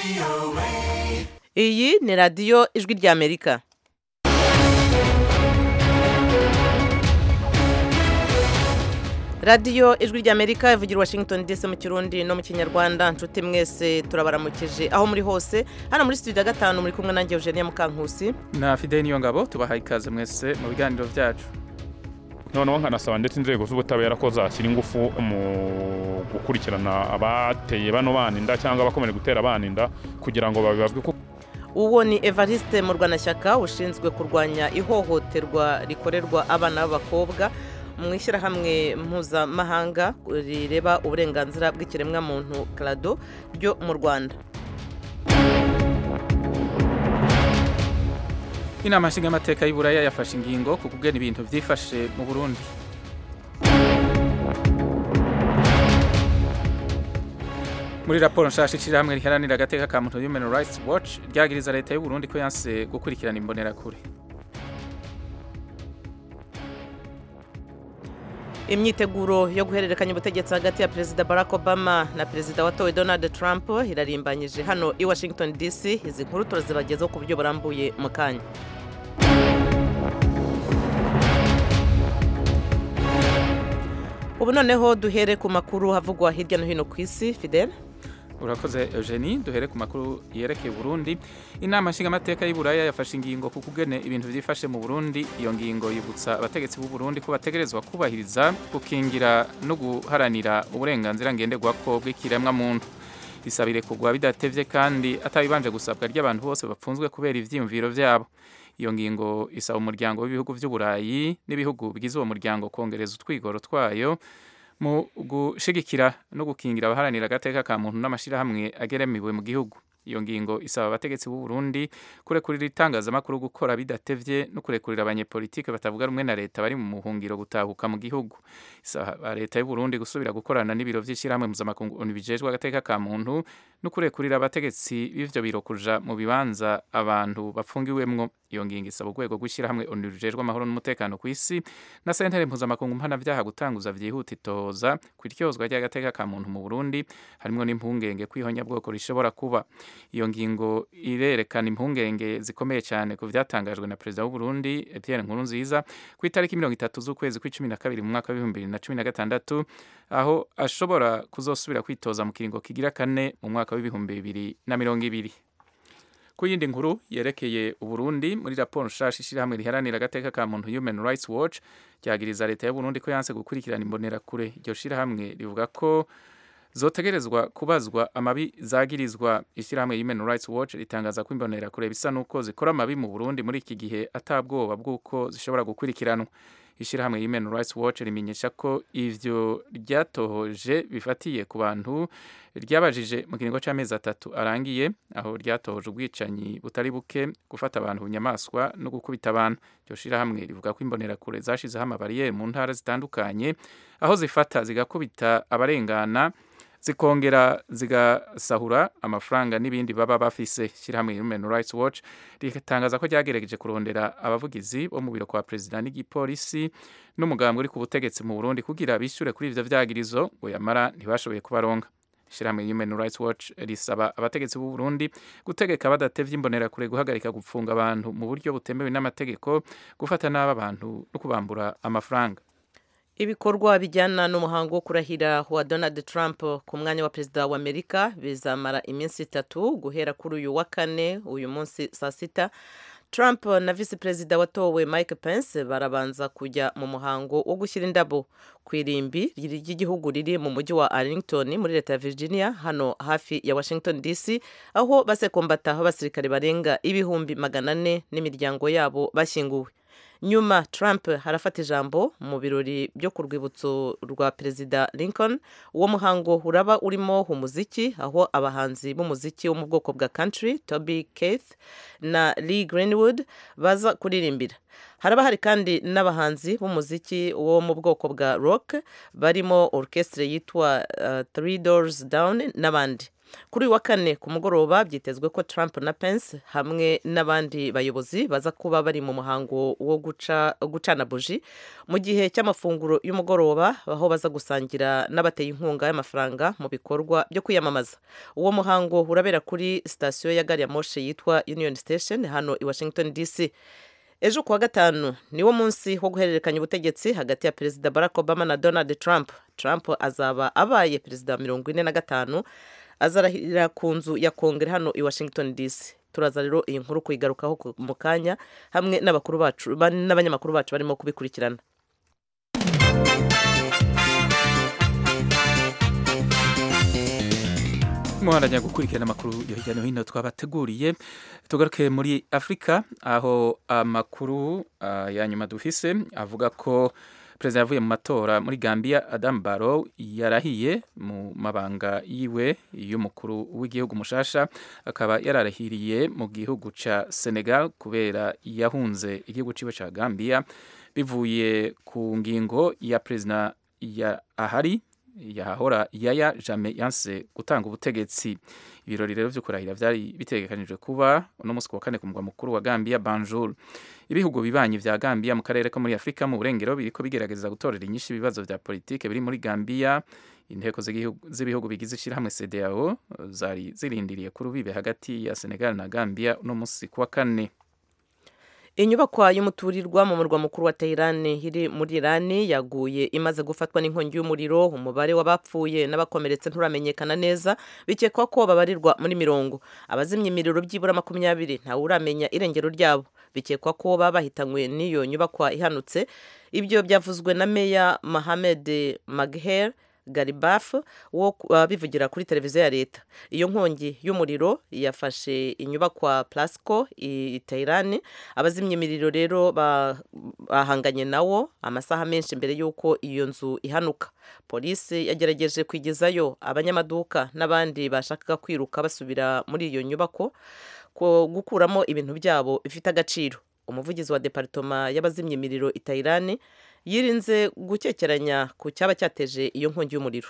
iyi ni radiyo ijwi ry'amerika radiyo ijwi ry'amerika ivugira i washington dc mu kirundi no mu kinyarwanda nshuti mwese turabaramukije aho muri hose hano muri studio ya gatanu muri kumwe nanjye eugenia mukankusi na fideli niyo ngabo tubahaye ikaze mwese mu biganiro byacu noneho nkanasaba ndetse inzego z'ubutabera ko zashyira ingufu mu gukurikirana abateye bano baninda cyangwa abakomeje gutera abaninda kugira ngo babibazwe ko uwo ni evariste murwanashyaka ushinzwe kurwanya ihohoterwa rikorerwa abana b'abakobwa mu ishyirahamwe mpuzamahanga rireba uburenganzira bw'ikiremwamuntu karado ryo mu rwanda inama nshingamateka y'uburaya yafashe ingingo ku kugena ibintu byifashe mu burundi muri raporo nshasha ishyirahamwe riharanira agateka ka muntu human rights watch ryagiriza leta y'u Burundi ko yanse gukurikirana imbonerakure imyiteguro yo guhererekanya ubutegetsi hagati ya perezida barack obama na perezida watowe donald trump irarimbanyije hano i washington dc izi nkuru turazibagezaho ku buryo burambuye mu kanya ubu noneho duhere ku makuru havugwa hirya no hino ku isi fidel urakoze eugenie duhere ku makuru yerekeye Burundi inama nshingamateka y'uburaya yafashe ingingo ku kugene ibintu byifashe mu burundi iyo ngingo yibutsa abategetsi b'u Burundi ko bategerezwa kubahiriza gukingira no guharanira uburenganzira ngenderwako bw'ikiremwamuntu bisabire kugwa bidatevye kandi atabibanje gusabwa ry'abantu bose bapfunzwe kubera ivyiyumviro vyabo iyo ngingo isaba umuryango w'ibihugu by'uburayi n'ibihugu bigize uwo muryango kongereza utwigoro twayo mu gushigikira no gukingira abaharanira agateka ka muntu n'amashyirahamwe ageramiwe mu gihugu iyo ngingo isaba abategetsi b'u Burundi kurekurira itangazamakuru gukora bidatevye no kurekurira abanyepolitike batavuga rumwe na leta bari mu muhungiro gutahuka mu gihugu isaba leta y'u Burundi gusubira gukorana n'ibiro vy'ishyirahamwe mpuzamakungu bijejwe agateka ka muntu no kurekurira abategetsi b'ivyo biro kuja mu bibanza abantu bafungiwemwo iyo ngingo isaba urwego rw'ishyirahamwe onu rujejwe amahoro n'umutekano ku isi na sentere mpuzamakungu mpanavyaha gutanguza vyihuta itoza ku iryozwa ry'agateka ka muntu mu Burundi harimwo n'impungenge kw'ihonyabwoko rishobora kuba iyo ngingo irerekana impungenge zikomeye cyane ku byatangajwe na perezida w'u Burundi Pierre Nkurunziza ku itariki mirongo itatu z'ukwezi kw'icumi na kabiri mu mwaka w'ibihumbi bibiri na cumi na gatandatu aho ashobora kuzosubira kwitoza mu kiringo kigira kane mu mwaka w'ibihumbi bibiri na mirongo ibiri ku yindi nkuru yerekeye uburundi muri raporo nshasha ishyirahamwe riharanira agateka ka muntu human rights watch ryagiriza leta y'uburundi ko yanse gukurikirana imbonerakure iryo shyirahamwe rivuga ko zotegerezwa kubazwa amabi zagirizwa ishyirahamwe human rights watch ritangaza ko imbonerakure bisa n'uko zikora amabi mu burundi muri iki gihe atabwoba bw'uko zishobora gukurikiranwa ishyirahamwe human rights watch rimenyesha ko ivyo ryatohoje bifatiye ku bantu ryabajije mu kiringo c'amezi atatu arangiye aho ryatohoje ubwicanyi butari buke gufata abantu bunyamaswa no gukubita abantu iryo shirahamwe rivuga ko imbonerakure zashizeho amabariyeri mu ntara zitandukanye aho zifata zigakubita abarengana zikongera zigasahura amafaranga n'ibindi baba bafise shyirahamwe Human Rights Watch ritangaza ko ryagerageje kurondera abavugizi bo mu biro kwa perezida n'igipolisi n'umugambwe uri ku butegetsi mu Burundi kugira bishyure kuri ivyo vyagirizo ngo yamara ntibashoboye kubaronga ishyirahamwe Human Rights Watch risaba abategetsi b'u Burundi gutegeka badatevye imbonerakure guhagarika gupfunga abantu mu buryo butemewe n'amategeko gufata nabi abantu no kubambura amafaranga ibikorwa bijyana n'umuhango wo kurahira wa donald trump ku mwanya wa perezida wa amerika bizamara iminsi itatu guhera kuri uyu wa kane uyu munsi saa sita trump na visi perezida watowe mike pence barabanza kujya mu muhango wo gushyira indabo ku irimbi ry'igihugu riri mu mujyi wa arlington muri leta ya virginia hano hafi ya washington dc aho basekombataho abasirikare barenga ibihumbi magana ane n'imiryango yabo bashyinguwe nyuma trump harafata ijambo mu birori byo ku rwibutso rwa perezida lincoln uwo muhango uraba urimo umuziki aho abahanzi b'umuziki wo mu bwoko bwa country toby keith na lee greenwood baza kuririmbira haraba hari kandi n'abahanzi b'umuziki wo mu bwoko bwa rock barimo orchestre yitwa uh, three doors down n'abandi kuri uyu wa kane ku mugoroba byitezwe ko trump na pence hamwe n'abandi bayobozi baza kuba bari mu muhango wo guca gucana buji mu gihe cy'amafunguro y'umugoroba aho baza gusangira n'abateye inkunga y'amafaranga mu bikorwa byo kwiyamamaza uwo muhango urabera kuri sitasiyo ya gari ya moshe yitwa union station hano i washington dc ejo kuwa gatanu niwo munsi wo guhererekanya ubutegetsi hagati ya perezida barack obama na donald trump trump azaba abaye perezida wa mirongo ine na gatanu azarahirira ku nzu ya kongere hano i washington dc turaza rero iyi nkuru kuyigarukaho mu kanya hamwe n'abakuru bacu n'abanyamakuru bacu barimo kubikurikirana muharanya gukurikirana amakuru yo hirya no hino twabateguriye tugaruke muri afurika aho amakuru uh, ya nyuma dufise avuga ko perezida yavuye mu matora muri gambia adam barrow yarahiye mu mabanga yiwe y'umukuru w'igihugu mushasha akaba yararahiriye mu gihugu ca senegal kubera yahunze igihugu ciwe ca gambia bivuye ku ngingo ya perezida ya ahari yahahora yaya jame yanse gutanga ubutegetsi ibirori rero vyo kurahira vyari bitegekanijwe kuba uno musi wa kane ku mugwa mukuru wa Gambia Banjul ibihugu bibanyi vya Gambia mu karere ko muri Afrika mu burengero biriko bigerageza gutorera inyinshi ibibazo vya politike biri muri Gambia inteko z'ibihugu bigize ishirahamwe CEDEAO zari zirindiriye ku rubibe hagati ya Senegal na Gambia uno musi kuwa kane inyubakwa y'umuturirwa mu murwa mukuru wa Tehran iri muri Iran yaguye imaze gufatwa n'inkongi y'umuriro umubare w'abapfuye n'abakomeretse nturamenyekana neza bikekwa ko babarirwa muri mirongo abazimya imiriro byibura makumyabiri ntawe uramenya irengero ryabo bikekwa ko baba bahitanywe n'iyo nyubakwa ihanutse ibyo byavuzwe na meya Mohamed Magher garibaf wo bivugira kuri televiziyo ya leta iyo nkongi y'umuriro yafashe inyubakwa plasco i Tehran abazimya imiriro rero bahanganye nawo amasaha menshi mbere y'uko iyo nzu ihanuka polisi yagerageje kwigezayo abanyamaduka n'abandi bashakaga kwiruka basubira muri iyo nyubako gukuramo ibintu byabo bifite agaciro umuvugizi wa departoma y'abazimya imiriro i Tehran yirinze gukekeranya ku cyaba cyateje iyo nkongi y'umuriro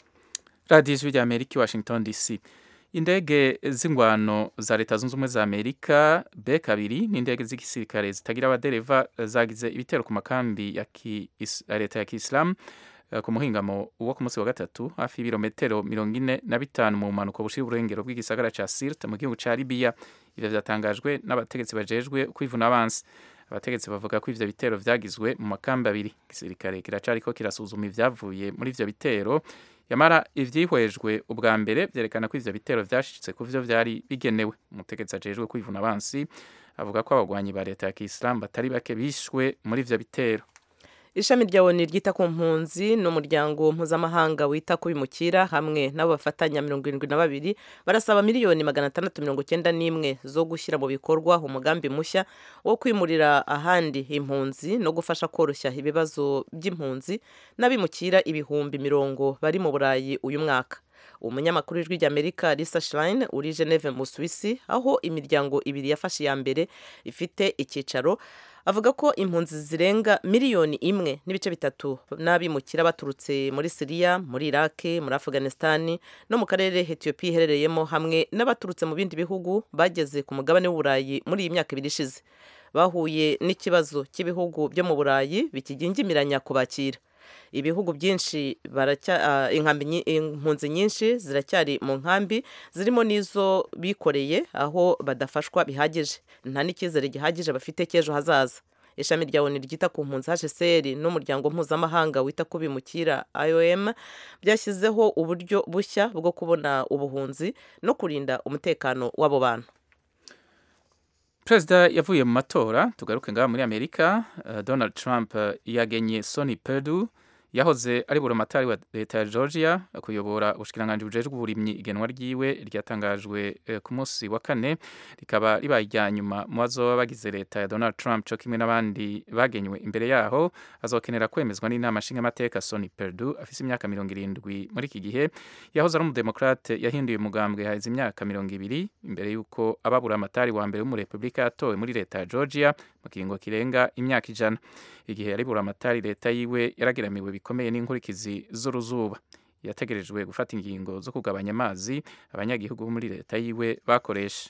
radiyo ijwi rya amerika i washington dc indege z'ingwano za leta zunze ubumwe za amerika b kabiri n'indege z'igisirikare zitagira abadereva zagize ibitero ku makambi ya leta ya kisilamu ku muhingamo wo ku munsi wa gatatu hafi y'ibirometero mirongo ine na bitanu mu mpanuka bushira uburengero bw'igisagara ca sirte mu gihugu ca libiya ivyo vyatangajwe n'abategetsi bajejwe kwivuna abansi abategetsi bavuga ko ivyo bitero vyagizwe mu makambi abiri igisirikare kiracariko kirasuzuma ivyavuye muri ivyo bitero yamara ivyihwejwe ubwa mbere vyerekana ko ivyo bitero vyashitse ku vyo vyari bigenewe umutegetsi ajejwe kwivuna abansi avuga ko abagwanyi ba leta ya kisilamu batari bake bishwe muri ivyo bitero ishami rya oni ryita ku mpunzi n'umuryango mpuzamahanga wita ku bimukira hamwe n'abo bafatanya mirongo irindwi na babiri barasaba miliyoni magana atandatu mirongo icyenda n'imwe zo gushyira mu bikorwa umugambi mushya wo kwimurira ahandi impunzi no gufasha koroshya ibibazo by'impunzi n'abimukira ibihumbi mirongo bari mu burayi uyu mwaka umunyamakuru w'ijwi ry'amerika lisa shirayine uri geneve mu suwisi aho imiryango ibiri yafashe iya mbere ifite icyicaro avuga ko impunzi zirenga miliyoni imwe n'ibice bitatu n'abimukira baturutse muri siriya muri iraki muri afganisitani no mu karere etiyopiya iherereyemo hamwe n'abaturutse mu bindi bihugu bageze ku mugabane w'uburayi muri iyi myaka ibiri ishize bahuye n'ikibazo cy'ibihugu byo mu burayi bikigingimiranya kubakira ibihugu byinshi impunzi nyinshi ziracyari mu nkambi zirimo n'izo bikoreye aho badafashwa bihagije nta n'icyizere gihagije bafite cy'ejo hazaza ishami rya oni ryita ku mpunzi hcr n'umuryango mpuzamahanga wita ku bimukira iom byashyizeho uburyo bushya bwo kubona ubuhunzi no kurinda umutekano w'abo bantu perezida yavuye mu matora tugaruke ngaha muri amerika uh, donald trump uh, yagenye sony perdu yahoze ari buramatari wa leta ya georgia kuyobora ubushikiranganji bujejwe uburimyi igenwa ryiwe ryatangajwe eh, ku munsi wa kane rikaba ribaye irya nyuma mu bazoba bagize leta ya donald trump co kimwe n'abandi bagenywe imbere yaho azokenera kwemezwa n'inama nshingamateka sony perdu afise imyaka mirongo irindwi muri iki gihe yahoze ari umudemokrate yahinduye umugambwe haheze imyaka mirongo ibiri imbere y'uko ababura amatari wa mbere w'umurepublika yatowe muri leta ya georgia mu kiringo kirenga imyaka ijana igihe yaribura amatari leta yiwe yarageramiwe bikomeye n'inkurikizi z'uruzuba yategerejwe gufata ingingo zo kugabanya amazi abanyagihugu bo muri leta yiwe bakoresha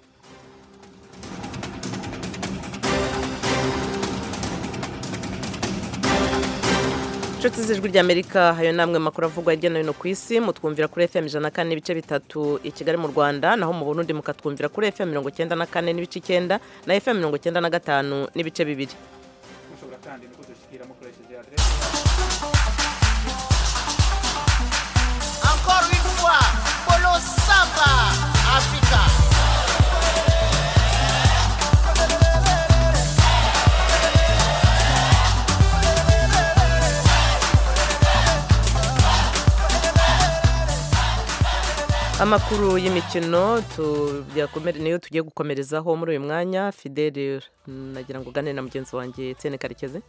inshuti z'ijwi ry'amerika hayo namwe makuru avugwa hirya no hino ku isi mutwumvira kuri fm ijana na kane n'ibice bitatu i kigali mu rwanda naho mu burundi mukatwumvira kuri fm mirongo icyenda na kane n'ibice icyenda na fm mirongo icyenda na gatanu n'ibice bibiri mushobora kandi no kudushyikira mukoresheje Encore une fois, Polo Samba, Africa. amakuru y'imikino tuyakomere- niyo tugiye gukomerezaho muri uyu mwanya fidele nagira ngo ugane na mugenzi wanjye tsene karekezi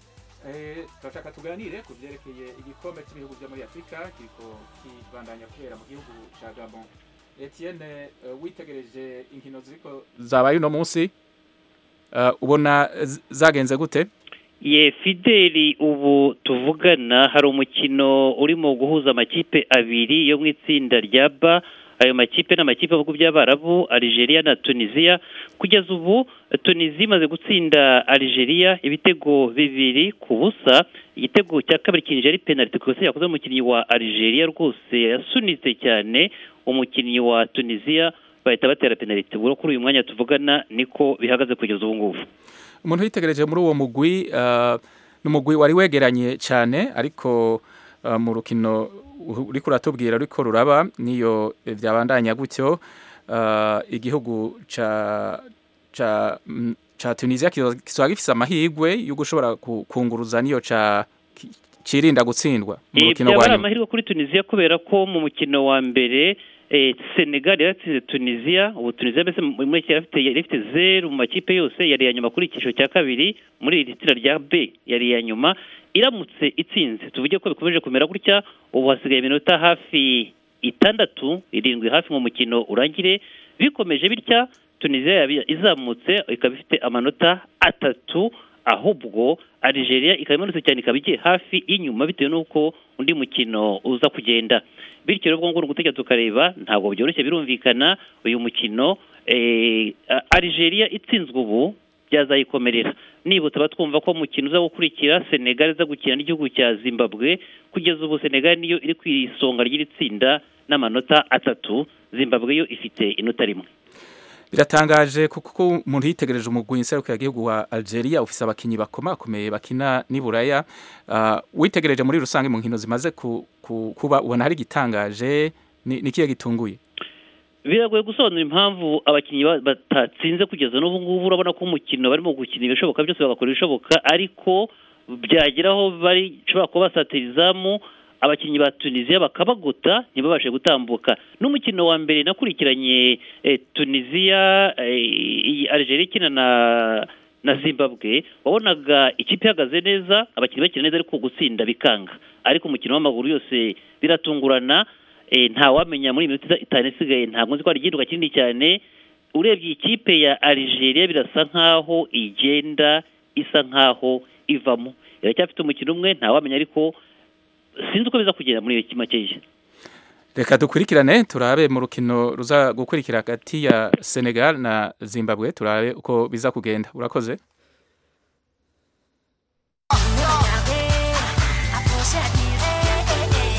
turashaka tuganire ku byerekeye igikombe cy'ibihugu byo muri afurika kiriko kibandanya kubera mu gihugu cya gabon etienne eh, witegereje inkino ziriko zabaye uno munsi eh, ubona z- zagenze gute ye fideli ubu tuvugana hari umukino urimo guhuza amakipe abiri yo mu itsinda rya ba ayo makipe ni amakipe y'ibihugu by'abarabu Algeria na tunisiya kugeza ubu tunisiya imaze gutsinda Algeria ibitego bibiri ku busa igitego cya kabiri kinjira ari penaliti ku yakoze umukinnyi wa Algeria rwose yasunitse cyane umukinnyi wa tunisiya bahita batera penaliti ubwo kuri uyu mwanya tuvugana niko bihagaze kugeza ubu ngubu umuntu witegereje muri uwo mugwi eh, ni umugwi wari wegeranye cyane ariko eh, mu rukino uriko uratubwira ruriko ruraba niyo byabandanya gutyo eh, igihugu ca ca mm, ca Tunisia kizoba gifise amahirwe yo gushobora ku- kunguruza niyo ca ki- cirinda gutsindwa mu Eh, rukino byaba rwa ari nyuma amahirwe kuri tunisiya kubera ko mu mukino wa mbere eh, senegal yaratsinze tunisiya ubu tunisiya mbese mu- muri iki yari ifite yari ifite zeru mu makipe yose yari iya nyuma kuri icyiciro cya kabiri muri iri tsinda rya b yari iya nyuma iramutse itsinze tuvuge ko bikomeje kumera gutya ubu hasigaye iminota hafi itandatu irindwi hafi mu mukino urangire bikomeje bitya tunisiya yaba izamutse ikaba ifite amanota atatu ahubwo Algeria ikaba imanutse cyane ikaba igiye hafi y'inyuma bitewe n'uko undi mukino uza kugenda bityo rero ubwo ngubwo gutegereza tukareba ntabwo byoroshye birumvikana uyu mukino eh, Algeria itsinzwe ubu byazayikomerera niba tuba twumva ko umukino uza gukurikira Senegal iza gukina n'igihugu cya Zimbabwe kugeza ubu Senegal niyo iri ku isonga ry'iri tsinda n'amanota atatu Zimbabwe yo ifite inota rimwe biratangaje kuko umuntu yitegereje umugwi nserukiragihugu wa Algeria ufise abakinyi bakomakomeye bakina n'iburaya uh, witegereje muri rusange mu nkino zimaze ku, ku, kuba ubona hari igitangaje ni, ni kiye gitunguye biragoye gusobanura impamvu abakinnyi ba- batatsinze kugeza n'ubu ngubu urabona ko umukino barimo gukina ibishoboka byose bagakora ibishoboka ariko byagera aho bashobora kuba basatira izamu abakinnyi ba tunisiya bakabagota ntibabashe gutambuka n'umukino wa mbere nakurikiranye eh, tunisiya eh, iyi Algeria ikina na na zimbabwe wabonaga ikipe ihagaze neza abakinnyi bakina neza ariko gutsinda bikanga ariko umukino w'amaguru yose biratungurana eh, ntawamenya muri iyi minota itanu isigaye ntabwo nzi ko hari igihinduka kinini cyane urebye ikipe ya Algeria birasa nkaho igenda isa nkaho ivamo iracyafite umukino umwe ntawamenya ariko sinzi uko biza kugenda muri iyo makeya reka dukurikirane turabe mu rukino ruza gukurikira hagati ya Senegal na Zimbabwe turabe uko biza kugenda urakoze Regarder, approcher, admirer.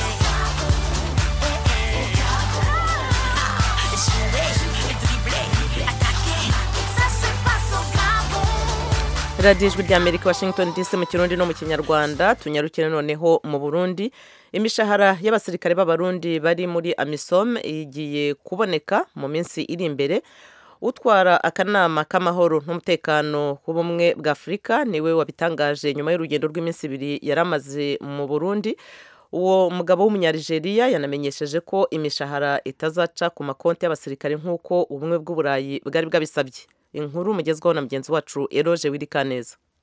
Échouer, dribbler, attaquer. Ça se passe au Gabon. radiyo ijwi ry'amerika washington dc mu kirundi no mu kinyarwanda tunyarukire noneho mu burundi imishahara y'abasirikare b'abarundi bari muri amisom igiye kuboneka mu minsi iri imbere utwara akanama k'amahoro n'umutekano w'ubumwe bwa afurika niwe wabitangaje nyuma y'urugendo rw'iminsi ibiri yari amaze mu burundi uwo mugabo w'umunyarigeriya yanamenyesheje ko imishahara itazaca ku makonti y'abasirikare nk'uko ubumwe bw'uburayi bwari bwabisabye inkuru mugezwaho na mugenzi wacu eroje wirikaneza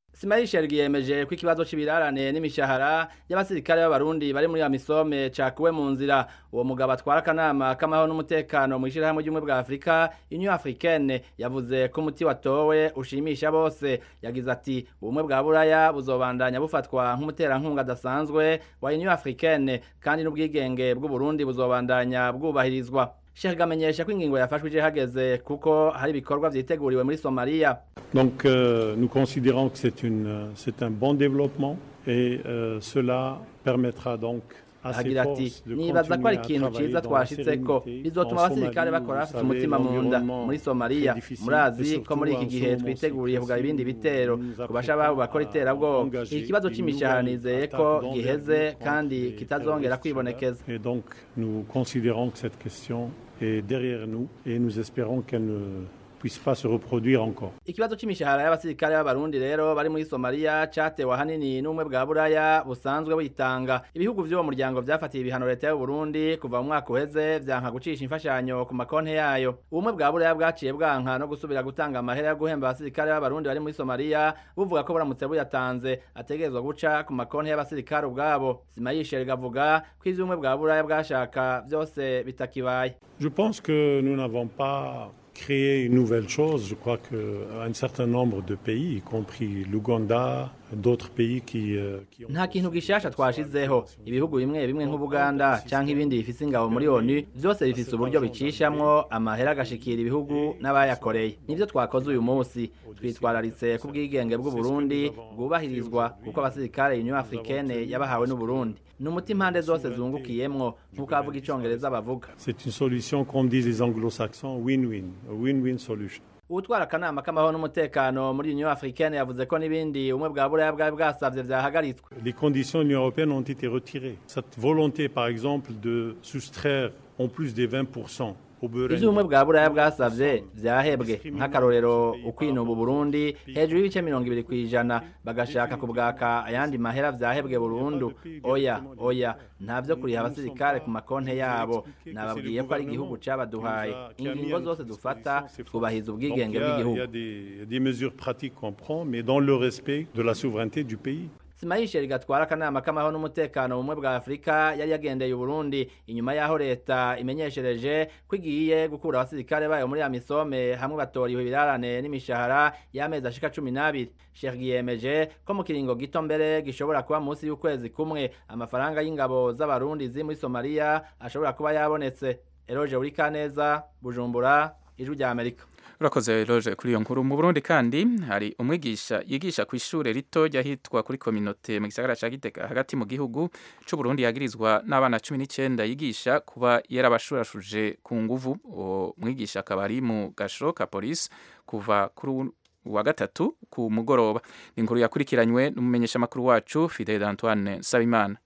Simayishel yiyemeje ko ikibazo c'ibirarane n'imishahara y'abasirikare b'abarundi bari muri amisome cakuwe mu nzira uwo mugabo atwara akanama k'amahoro n'umutekano mu ishirahamwe ry'ubumwe bwa Afrika Union Africaine yavuze ko umuti watowe ushimisha bose yagize ati ubumwe bwa buraya buzobandanya bufatwa nk'umuterankunga adasanzwe wa Union Africaine kandi n'ubwigenge bw'Uburundi buzobandanya bwubahirizwa Sheikh amenyesha ko ingingo yafashwe ije hageze kuko hari ibikorwa vyiteguriwe muri Somalia Donc euh, nous considérons que c'est une, euh, c'est un bon développement et euh, cela permettra donc à ces agira ati forces de nibaza ko ari continuer à ikintu travailler ciza dans la twashitseko sérénité. bizotuma En abasirikare Somalie, bakora vous bafite umutima savez, mu nda l'environnement muri somaliya est difficile, murazi mais ko surtout muri iki en gihe ce moment, twiteguriye c'est kugaba ibindi nous bitero nous ku bashababu bakora apprêtons à iterabwoba engager iki kibazo une c'imishahara nouvelle nizeye ko attaque giheze d'envergure contre kandi les kitazongera terroristes kwibonekeza Et donc, nous considérons que cette question est derrière nous et nous espérons qu'elle ne puisse pas se reproduire encore. ikibazo c'imishahara y'abasirikare b'abarundi rero bari muri somaliya catewe ahanini n'ubumwe bwa buraya busanzwe buyitanga ibihugu vy'uwo muryango vyafatiye ibihano leta y'uburundi kuva mu mwaka uheze vyanka gucisha imfashanyo ku makonti yayo ubumwe bwa buraya bwaciye bwanka no gusubira gutanga amahera yo guhemba abasirikare b'abarundi bari muri somaliya buvuga ko buramutse buyatanze ategerezwa guca ku makonti y'abasirikare ubwabo simayisheri gavuga ko ivyo ubumwe bwa buraya bwashaka vyose bitakibaye Je pense que nous n'avons pas créé une nouvelle chose. Je crois qu'un certain nombre de pays, y compris l'Ouganda, d'autres pays qui, euh, qui ont... nta kintu gishasha twashizeho ibihugu bimwe bimwe nk'ubuganda canke ibindi bifise ingabo muri onu vyose bifise uburyo bicishamwo amahera agashikira ibihugu n'abayakoreye nivyo twakoze uyu munsi twitwararitse ku bwigenge bw'uburundi bwubahirizwa kuko abasirikare union africaine yabahawe n'uburundi ni umuti impande zose zungukiyemwo nk'uko abavuga icongereza bavuga C'est une solution, comme disent les anglo-saxons, win-win, a win-win solution. Uwutwara akanama k'amahoro n'umutekano muri Union Africaine yavuze ko n'ibindi ubumwe bwa buraya bwari bwasavye vyahagaritswe Les conditions de l'Union européenne ont été retirées. Cette volonté, par exemple, de soustraire en plus des 20% au Burundi, ivyo ubumwe bwa buraya bwasavye vyahebwe nk'akarorero ukwinuba Burundi hejuru y'ibice mirongo ibiri kw'ijana bagashaka kubwaka ayandi mahera vyahebwe burundu oya oya ntavyo kuriha abasirikare ku makonte yabo nababwiye ko ari igihugu cabaduhaye ingingo zose dufata twubahiriza Donc, ubwigenge il y a, il y bw'igihugu a des, il y a des mesures pratiques qu'on prend, mais dans le respect de la souveraineté du pays. simayisheri gatwara akanama k'amahoro n'umutekano mu bumwe bwa afurika yari yagendeye uburundi inyuma y'aho leta imenyeshereje ko igiye gukura abasirikare bayo muri amisome hamwe batoriwe ibirarane n'imishahara y'amezi ashika cumi n'abiri sheikh yiyemeje ko mu kiringo gito mbere gishobora kuba munsi y'ukwezi kumwe amafaranga y'ingabo z'abarundi ziri muri somaliya ashobora kuba yabonetse eroje uri kaneza bujumbura ijwi rya amerika urakoze roje kuri iyo nkuru mu burundi kandi hari umwigisha yigisha ku ishure rito ryahitwa kuri kominote mu gisagara ca gitega hagati mu gihugu c'uburundi yagirizwa n'abana cumi n'icenda yigisha kuba yarabashurashuje ku nguvu uwo mwigisha akaba ari mu gasho ka polisi kuva kuri uwu wa gatatu ku mugoroba ni inkuru yakurikiranywe n'umumenyeshamakuru wacu fidel antoine nsabimana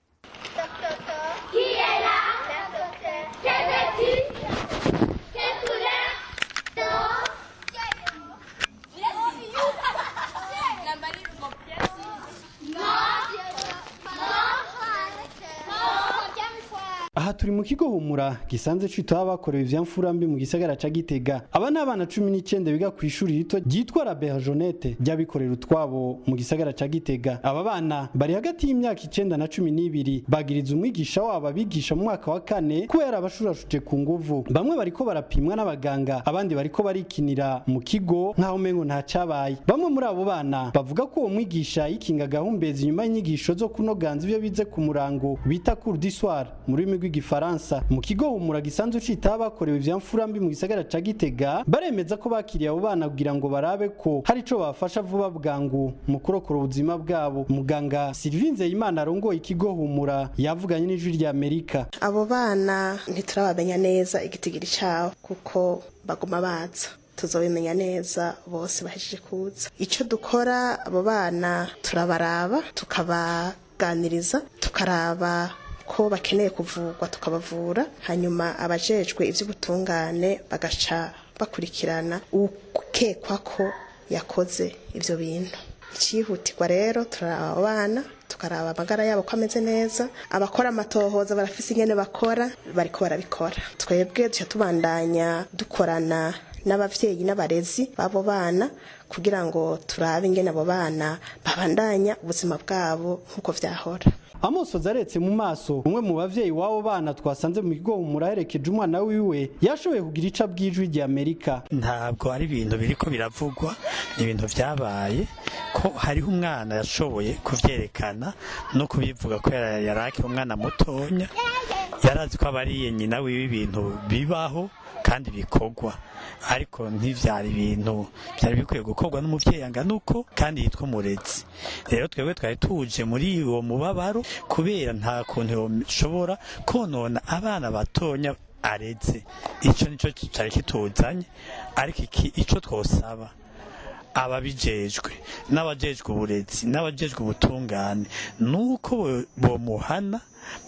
Qui est là Que veux-tu Quelle couleur Non. aha turi mu kigo humura gisanzwe citaho abakorewe ivyamfura mbi mu gisagara ca gitega aba ni abana cumi n'icenda biga ku ishuri rito ryitwa la berjonete ry'abikorera utwabo mu gisagara ca gitega aba bana bari hagati y'imyaka icenda na cumi n'ibiri bagiriza umwigisha wabo abigisha mu mwaka wa kane kuba yarabashurashuje ku nguvu bamwe bariko barapimwa n'abaganga abandi bariko barikinira mu kigo nk'aho umengo nta cabaye bamwe muri abo bana bavuga ko uwo mwigisha yikinga gahumbezi inyuma y'inyigisho zo kunoganza ivyo bize ku murango bita cour du soir mu rurimi rw'igifaransa mu kigo humura gisanzwe citaho abakorewe ivyamfura mbi mu gisagara ca gitega baremeza ko bakiriye abo bana kugira ngo barabe ko hari ico babafasha vuba bwangu mu kurokora ubuzima bwabo muganga Sylvie Nzeyimana arongoye ikigo humura yavuganye n'ijwi rya Amerika abo bana ntiturabamenya neza igitigiri cyabo kuko baguma baza tuzobimenya neza bose bahejeje kuza icyo dukora abo bana turabaraba tukabaganiriza tukaraba ko bakeneye kuvurwa tukabavura hanyuma abajejwe iby'ubutungane bagaca bakurikirana ukekwa ko yakoze ibyo bintu icyihutirwa rero turaraba abana tukaraba amagara yabo ko ameze neza abakora amatohoza barafise ingene bakora bariko barabikora twebwe duca tubandanya dukorana n'abavyeyi n'abarezi b'abo bana kugira ngo turabe ingene abo bana babandanya ubuzima bwabo nk'uko vyahora amosozi aretse mu maso umwe mu bavyeyi w'abo bana twasanze mu kigo muraherekeje umwana wiwe yashoboye kugira ica bw'ijwi rya amerika ntabwo ari ibintu biriko biravugwa ni ibintu vyabaye ko hariho umwana yashoboye kuvyerekana no kubivuga ko yari akiri umwana mutonya yarazi ko abariye nyina wiwe ibintu bibaho kandi bikorwa ariko ntivyari ibintu byari bikwiye gukorwa n'umuvyeyi angana uko kandi yitwa umurezi rero twebwe twari tuje muri uwo mubabaro kubera nta kuntu yoshobora konona abana batonya areze ico nico cari kituzanye ariko iki ico twosaba ababijejwe n'abajejwe uburezi n'abajejwe ubutungane nuko bomuhana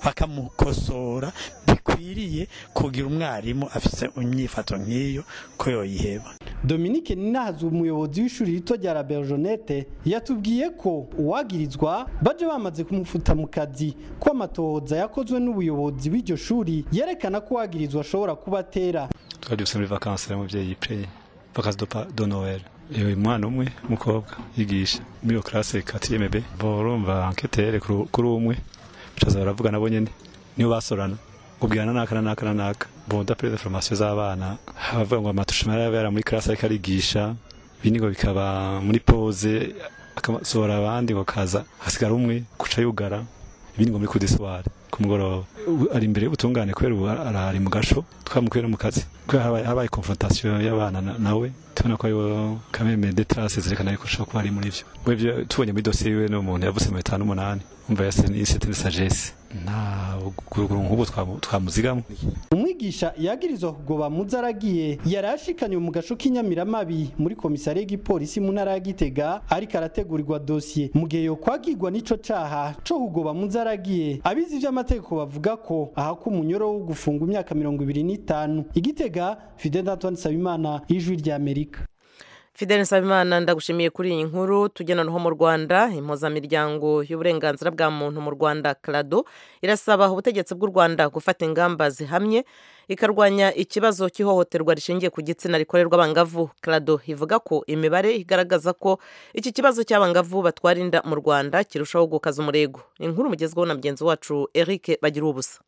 bakamukosora bikwiriye kugira umwarimu afise imyifato nk'iyo ko yoyiheba Dominique Ninahazi umuyobozi w'ishuri rito rya La Berjonette yatubwiye ko uwagirizwa baje bamaze kumufuta mu kazi ko amatohoza yakozwe n'ubuyobozi bw'iryo shuri yerekana ko uwagirizwa ashobora kuba atera twari dufise muri vacances y'umuvyeyi pre vacances de, pa- de Noël uyu mwana umwe umukobwa yigisha muri iyo classe 4 B borumva enquêteur kuri umwe bacaza baravuga nabo nyene niyo basorana ubwirana naka na naka na naka bon d'après les formations z'abana bavuga ngo amatushima yabera muri classe ariko arigisha ibindi ngo bikaba muri pause akasohora abandi ngo kaza hasigara umwe kuca yugara ibindi ngo muri kudisware ku mugoroba Ubu ari imbere y'ubutungane kubera ubu arahari mu gasho twamukwera mu kazi kubera habaye, habaye confrontation y'abana na- nawe tubona ko ariwo kameme de traces zerekana yuko ashobora kuba ari muri vyo webyo tubonye muri dosiye yiwe n'umuntu yavutse mu bitanu n'umunani umva yase ni c'était sagesse nta guruguru nk'ubu twamu- twamuzigamo umwigisha yagirizwa kugoba muzaragiye yari ashikanywe mu gasho k'inyamiramabi muri komisariya y'igipolisi mu ntara ya Gitega ariko arategurirwa dosiye mu gihe yokwagirwa n'ico caha co kugoba muzaragiye abizi ivy'amategeko bavuga ko ahako umunyoro wo gufunga imyaka mirongo ibiri n'itanu igitega Fidel Antoine Sabimana ijwi rya Amerika Fidel Nsabimana ndagushimiye kuri iyi nkuru tujya noneho mu Rwanda impuzamiryango y'uburenganzira bwa muntu mu Rwanda CRADO irasaba ubutegetsi bw'u Rwanda gufata ingamba zihamye ikarwanya ikibazo cy'ihohoterwa rishingiye ku gitsina rikorerwa abangavu CRADO ivuga ko imibare igaragaza ko iki kibazo cy'abangavu batwara inda mu Rwanda kirushaho gukaza umurego inkuru mugezweho na mugenzi wacu Eric bagira ubusa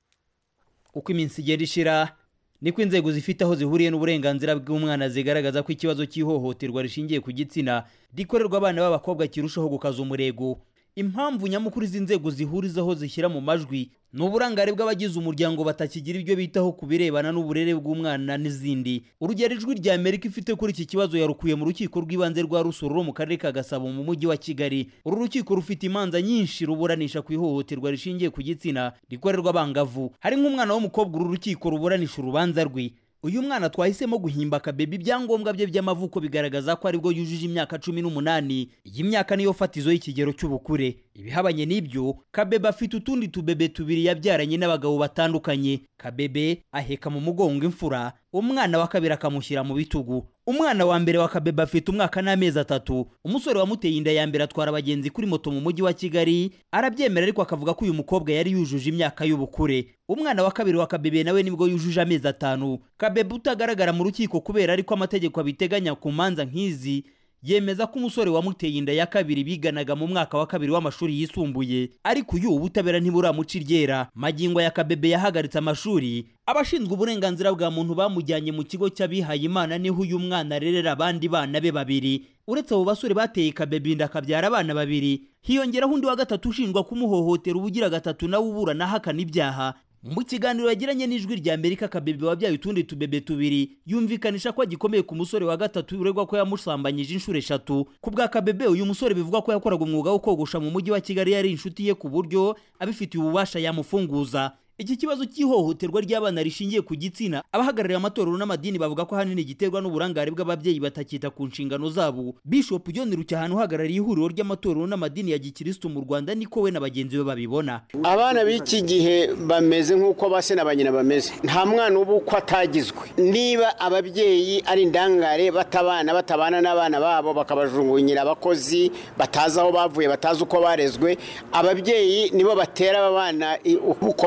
uko iminsi igenda ishira niko inzego zifite aho zihuriye n'uburenganzira bw'umwana zigaragaza ko ikibazo cy'ihohoterwa rishingiye ku gitsina rikorerwa abana b'abakobwa kirushaho gukaza umurego impamvu nyamukuru izi nzego zihurizaho zishyira mu majwi ni uburangare bw'abagize umuryango batakigira ibyo bitaho ku birebana n'uburere bw'umwana n'izindi urugero ijwi rya amerika ifite kuri iki kibazo yarukuye mu rukiko rw'ibanze rwa rusoro rwo mu karere ka gasabo mu mujyi wa kigali uru rukiko rufite imanza nyinshi ruburanisha ku ihohoterwa rishingiye ku gitsina rikorerwa abangavu hari nk'umwana w'umukobwa uru rukiko ruburanisha urubanza rwe uyu mwana twahisemo guhimba akabebi ibyangombwa bye by'amavuko bigaragaza ko aribwo yujuje imyaka cumi n'umunani iyi myaka niyo fatizo y'ikigero cy'ubukure ibihabanye n'ibyo kabebe afite utundi tubebe tubiri yabyaranye n'abagabo batandukanye kabebe aheka mu mugongo imfura umwana wa kabiri akamushyira mu bitugu umwana wa mbere wa kabebe afite umwaka n'amezi atatu umusore wamuteye inda ya mbere atwara abagenzi kuri moto mu mujyi wa kigali arabyemera ariko akavuga ko uyu mukobwa yari yujuje imyaka y'ubukure umwana wa kabiri wa kabebe nawe nibwo yujuje amezi atanu kabebe utagaragara mu rukiko kubera ariko amategeko abiteganya ku manza nk'izi yemeza ko umusore wamuteye inda ya kabiri biganaga mu mwaka wa kabiri w'amashuri yisumbuye ariko uyu ubutabera ntiburamuca iryera magingo ya kabebe yahagaritse amashuri abashinzwe uburenganzira bwa muntu bamujyanye mu kigo cy'abihaye imana niho uyu mwana arerera abandi bana be babiri uretse abo basore bateye kabebe inda akabyara abana babiri hiyongeraho undi wa gatatu ushinjwa kumuhohotera ubugira gatatu nawe uburana ahakana ibyaha mu kiganiro yagiranye n'ijwi rya amerika kabebe wabyaye utundi tubebe tubiri yumvikanisha ko agikomeye ku musore wa gatatu uregwa ko yamusambanyije inshuro eshatu ku bwa kabebe uyu musore bivugwa ko yakoraga umwuga wo kogosha mu mujyi wa kigali yari inshuti ye ku buryo abifitiye ububasha yamufunguza iki kibazo cy'ihohoterwa ry'abana rishingiye ku gitsina abahagarariye amatorero n'amadini bavuga ko ahanini giterwa n'uburangare bw'ababyeyi batakita ku nshingano zabo bishop john rucyahano uhagarariye ihuriro ry'amatorero n'amadini ya gikirisitu mu rwanda niko we na bagenzi be babibona abana b'iki gihe bameze nk'uko base na ba nyina bameze nta mwana uba uko atagizwe niba ababyeyi ari indangare batabana batabana n'abana babo bakabajungunyira abakozi batazi aho bavuye batazi uko barezwe ababyeyi nibo batera aba bana i- uko baba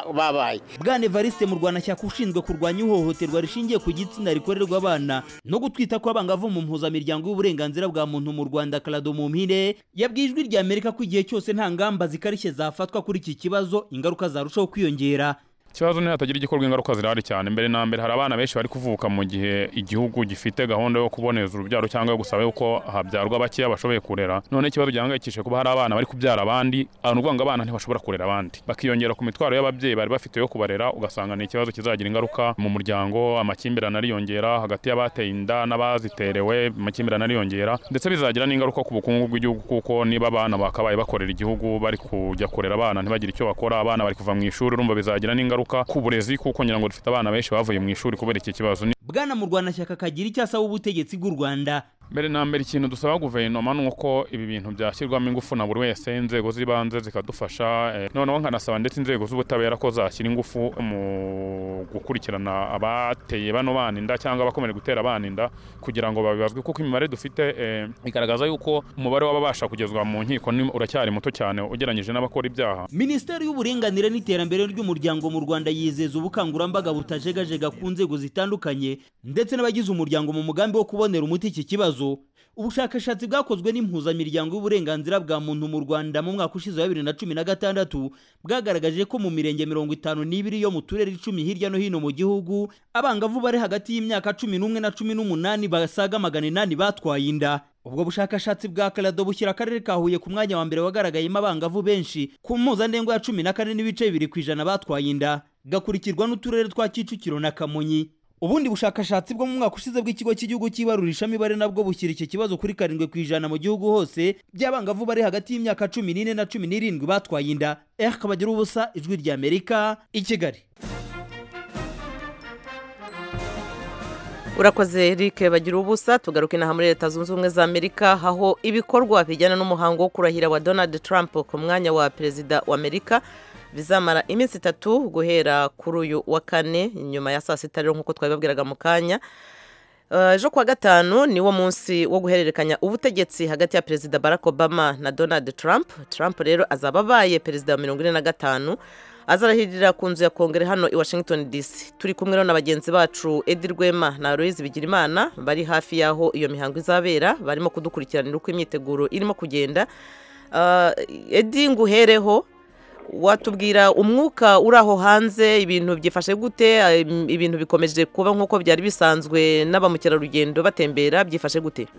babaye bwana evariste mu rwanashyaka ushinzwe kurwanya ihohoterwa rishingiye ku gitsina rikorerwa abana no gutwita kw'abangavu mu mpuzamiryango y'uburenganzira bwa muntu mu rwanda karado mu mpine yabwiye ijwi rya amerika ko igihe cyose nta ngamba zikarishye zafatwa kuri iki kibazo ingaruka zarushaho kwiyongera ikibazo ni hatagira igikorwa ingaruka zirahari cyane mbere na mbere hari abana benshi bari kuvuka mu gihe igihugu gifite gahunda yo kuboneza urubyaro cyangwa yo gusaba yuko habyarwa bakeya bashoboye kurera none ikibazo gihangayikishije kuba hari abana bari kubyara abandi abantu uvuga ngo abana ntibashobora kurera abandi bakiyongera ku mitwaro y'ababyeyi bari bafite yo kubarera ugasanga ni ikibazo kizagira ingaruka mu muryango amakimbirane ariyongera hagati y'abateye inda n'abaziterewe amakimbirane ariyongera ndetse bizagira n'ingaruka ku bukungu bw'igihugu kuko niba abana bakabaye bakorera igihugu bari kujya kurera abana ntibagire icyo bakora abana bari kuva mu ishuri urumva bizagira n'ingaruka ku burezi kuko ngira ngo dufite abana benshi bavuye mu ishuri kubera iki kibazo Ni- bwana mu rwanashyaka kagira icyo asaba ubutegetsi bw'u rwanda mbere na mbere ikintu dusaba guverinoma ni uko ibi bintu byashyirwamo ingufu na buri wese inzego z'ibanze zikadufasha eh, noneho nkanasaba ndetse inzego z'ubutabera ko zashyira ingufu mu gukurikirana abateye bano bana inda cyangwa abakomeje gutera abana inda kugira ngo babibazwe kuko imibare dufite eh, igaragaza yuko umubare w'ababasha kugezwa mu nkiko ni- uracyari muto cyane ugereranyije n'abakora ibyaha minisiteri y'uburinganire n'iterambere ry'umuryango mu rwanda yizeza ubukangurambaga butajegajega ku nzego zitandukanye ndetse n'abagize umuryango mu mugambi wo kubonera umuti iki kibazo ubushakashatsi bwakozwe n'impuzamiryango y'uburenganzira bwa muntu mu rwanda mu mwaka ushize wa bibiri na cumi na gatandatu bwagaragaje ko mu mirenge mirongo itanu n'ibiri yo mu turere icumi hirya no hino mu gihugu abangavu bari hagati y'imyaka cumi n'umwe na cumi n'umunani basaga magana inani batwaye inda ubwo bushakashatsi bwa karado bushyira akarere ka huye ku mwanya wa mbere wagaragayemo abangavu benshi ku mpuzandengo ya cumi na kane n'ibice bibiri ku ijana batwaye inda gakurikirwa n'uturere twa kicukiro na kamonyi ubundi bushakashatsi bwo mu mwaka ushize bw'ikigo cy'igihugu cy'ibarurishamibare nabwo bushyira iki kibazo kuri karindwi ku ijana mu gihugu hose by'abangavu bari hagati y'imyaka cumi n'ine na cumi n'irindwi batwaye inda eh kabagira ubusa ijwi ry'amerika i kigali urakoze eric bagira ubusa tugaruke inaha muri leta zunze ubumwe za amerika aho ibikorwa bijyana n'umuhango wo kurahira wa donald trump ku mwanya wa perezida wa amerika bizamara iminsi itatu guhera kuri uyu wa kane nyuma ya saa sita rero nk'uko twabibabwiraga mu kanya Eh, ejo kuwa gatanu niwo munsi wo guhererekanya ubutegetsi hagati ya perezida barack obama na donald trump trump rero azaba abaye perezida wa mirongo ine na gatanu azarahirira ku nzu ya kongere hano i washington dc turi kumwe rero na bagenzi bacu edi rwema na aloyizi bigirimana bari hafi y'aho iyo mihango izabera barimo kudukurikiranira uko imyiteguro irimo kugenda Eh, edi nguhereho watubwira umwuka uri aho hanze ibintu byifashe gute Eh, ibintu bikomeje kuba nk'uko byari bisanzwe n'abamukerarugendo batembera byifashe gute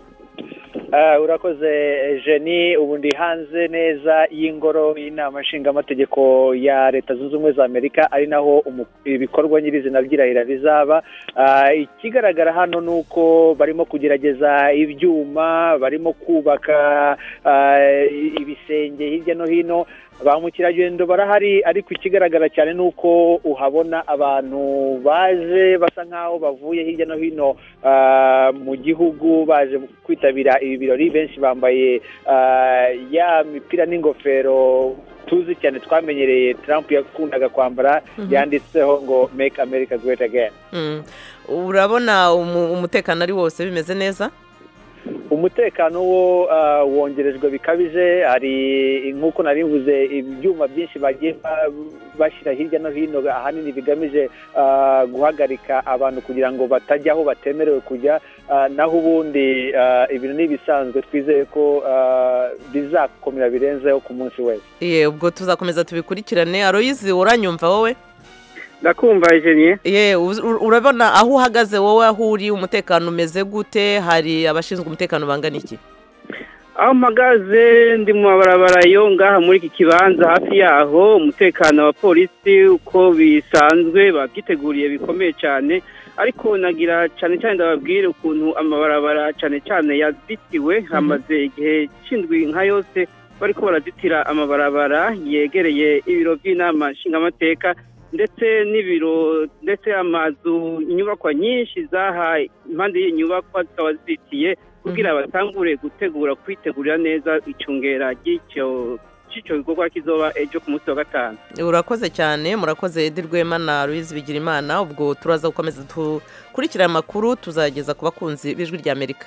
Ah, urakoze jeni ubu ndi hanze neza y'ingoro y'inama nshingamategeko ya leta zunze ubumwe za amerika ari naho umu- ibikorwa nyirizina by'irahira bizaba Ah, ikigaragara hano ni uko barimo kugerageza ibyuma barimo kubaka ah, ibisenge hirya no hino ba mukerarugendo barahari ariko ikigaragara cyane ni uko uhabona abantu baje basa nk'aho bavuye hirya no hino ah, mu gihugu baje kwitabira ibi birori benshi bambaye ah, ya mipira n'ingofero tuzi cyane twamenyereye Trump yakundaga kwambara Mhm. yanditseho ngo make America great again Mm. urabona umu- umutekano ari wose bimeze neza umutekano wo ah, wongerejwe bikabije hari nk'uko nari mvuze ibyuma byinshi bagiye ba- bashyira hirya no hino ahanini bigamije ah, guhagarika abantu kugira ngo batajya aho batemerewe kujya ah, naho ubundi ah, ibintu ni ibisanzwe twizeye ko ah, bizakomera birenzeho ku munsi wese ye ubwo tuzakomeza tubikurikirane aloyizi uranyumva wowe ndakumva ejeniye ye uz- ur- urabona aho uhagaze wowe aho uri umutekano umeze gute hari abashinzwe umutekano bangana iki aho mpagaze ndi mu mabarabara yo ngaha muri iki kibanza hafi yaho umutekano wa polisi uko bisanzwe babyiteguriye bikomeye cyane ariko nagira cyane cyane ndababwire ukuntu amabarabara cyane cyane yazitiwe hamaze igihe cy'indwi nka yose bariko barazitira amabarabara yegereye ibiro by'inama nshingamateka ndetse n'ibiro ndetse amazu inyubakwa nyinshi zaha impande y'inyubakwa zikaba zizitiye kugira batangure gutegura kwitegurira neza icungera ry'icyo cy'icyo gikorwa kizoba ejo ku munsi wa gatanu urakoze cyane murakoze edi rwema na louise bigirimana ubwo turaza gukomeza dukurikira aya makuru tuzageza ku bakunzi b'ijwi rya amerika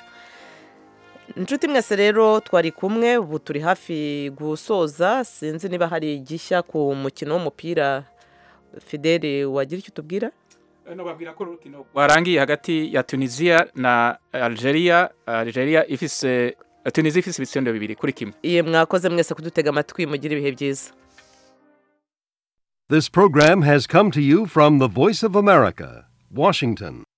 inshuti mwese rero twari kumwe ubu turi hafi gusoza sinzi niba hari igishya ku mukino w'umupira fidele wagira icyo utubwira nobabwira ko urukino warangiye hagati ya tunisia na algeria algeria ifise tunisia ifise ibitsindo bibiri kuri kimwe iye mwakoze mwese kudutega amatwi mugira ibihe byiza This program has come to you from the Voice of America, Washington.